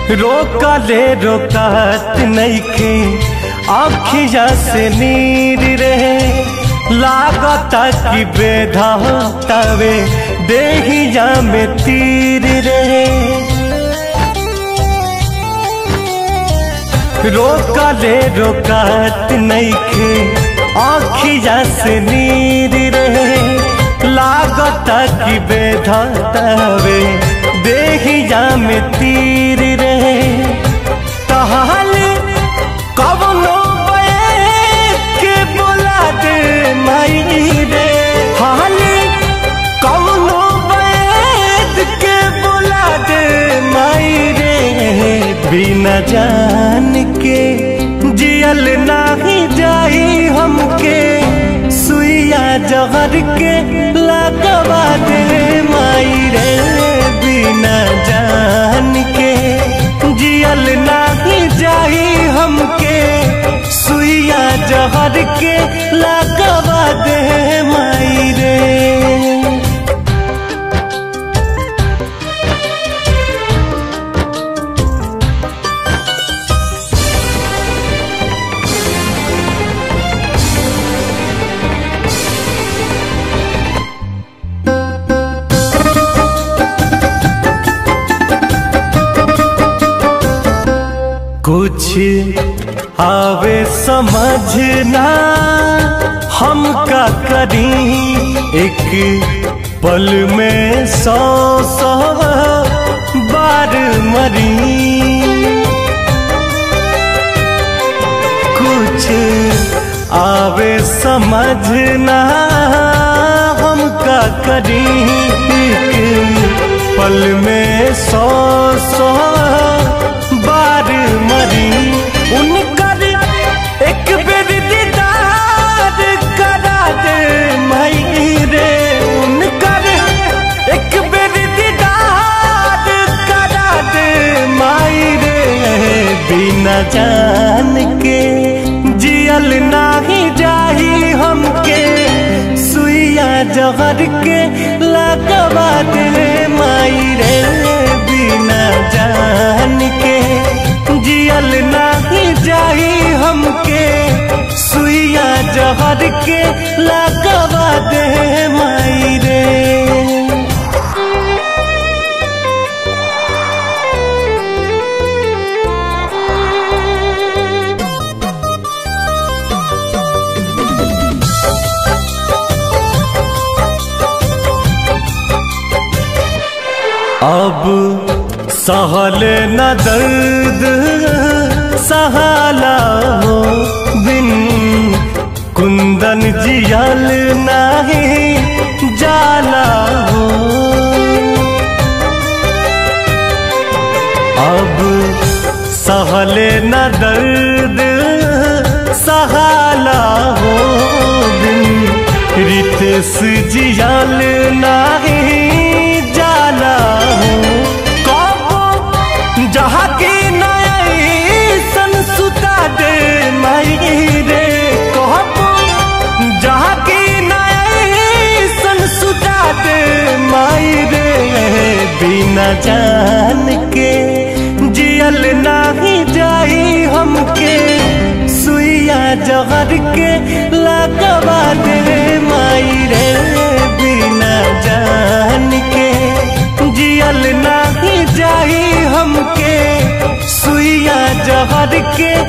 रोकले रोकत नइखे आखिया से नीर रहे लागता कि बेधा तवे देहिया में तीर रहे रोकले रोकत नइखे आखिया से नीर रहे लागता कि बेधा तवे देहिया में तीर रहे तहाल कवनो के बोला दे माई रे हाल कवनो बैद के बोला दे माई रे बिना जान के जियल नाही जाई हमके सुइया जहर के लगवा दे माई रे बिना जान के जियल नाही जाई हमके सुइया जहर के लगवा दे माई रे कुछ आवे समझना हम का करी एक पल में सौ सौ बार मरी कुछ आवे समझना हम का करी एक पल में सौ सौ बार मरी उनकर एक बेर दीदार करा दे मई रे उनकर एक बेर दीदार करा दे माई रे बिना जान के जियल नाही जाही हमके सुइया जहर के लगवा दे माई रे बिना जान के जियल नाही जाही हमके सुइया जहर के लगवा दे माई रे अब सहल न दर्द सहाला हो बिन कुंदन जियल नाही जाला हो अब सहल न दर्द सहाला हो बिन रितेश जियल नाही जाला हो कबो जहाँ की नया सुता दे माई रे कहबो जहाँ की नया सुता दे माई रे बिना जान के जियल नाही जाई हमके सुइया जहर के लगवा दे माई रे बिना जान के जियल नाही जाई हमके सुइया जहर के